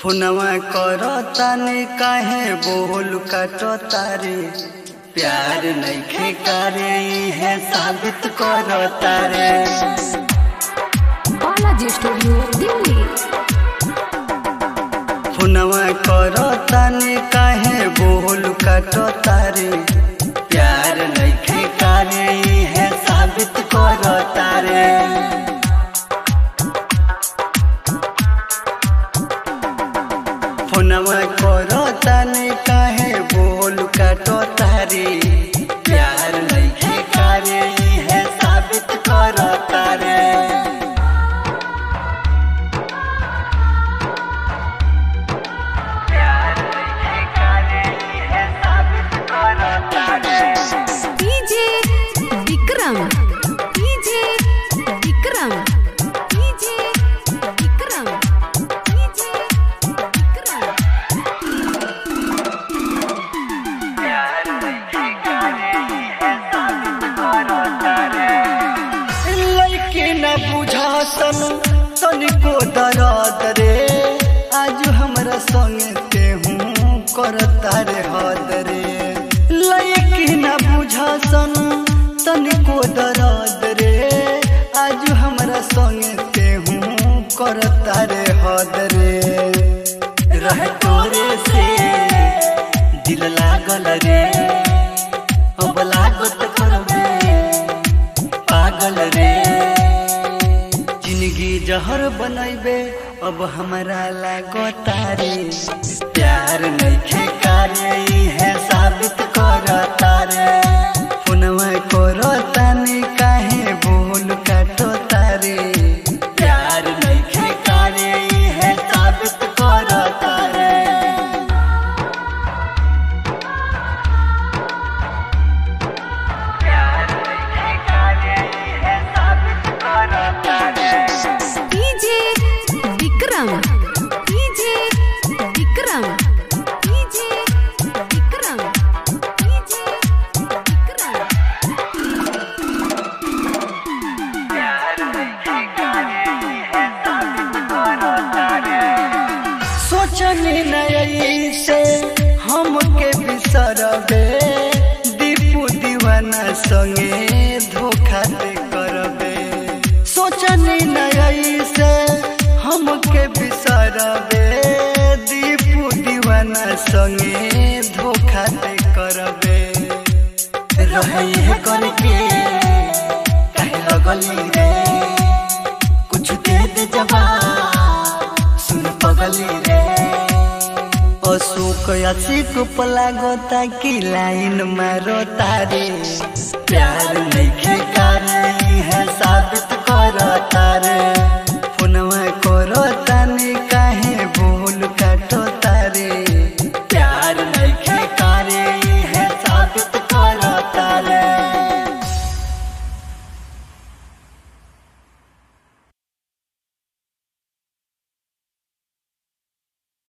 फोनवा कर ताने काहे बोल काटो तारे प्यार नइखे करे है साबित करो तारे बालाजी स्टूडियो दिल्ली फोनवा कर ताने काहे बोल काटो तारे प्यार नइखे करे है साबित करो तारे फोनवा करो ताने काहे बोल काटो तारे प्यार नइखे करे है साबित करो तारे प्यार नइखे करे है साबित करो तारे DJ Vikram DJ Vikram DJ Vikram DJ Vikram लइके न बुझासन तनिको दरद रे आज हमरा संगे तेहू करता रे हद रे लइके न बुझासन तनिको दरद रे आज हमरा संगे तेहू करता रे हद रे रह तोरे से दिल लागल रे अब लागत करबे पागल रे जिंदगी जहर बनैबे अब हमरा लागो तारे प्यार नइखे करे है साबित कर तारे फोनवा करो ताने काहे बोल काटो तारे प्यार नइखे करे है साबित कर तारे DJ Vikram DJ Vikram DJ Vikram DJ Vikram सोचनी नई से हमके बिसरबे दीपू दीवाना संगे धोखा दे करबे सोचनी नई से हमके बिसरबे दीपू दीवाना संगे धोखा दे करबे रही है करके कहे लगली रे कुछ दे दे जवाब सुन पगली रे अशोक असिक पलागोता की लाइन मारो तारे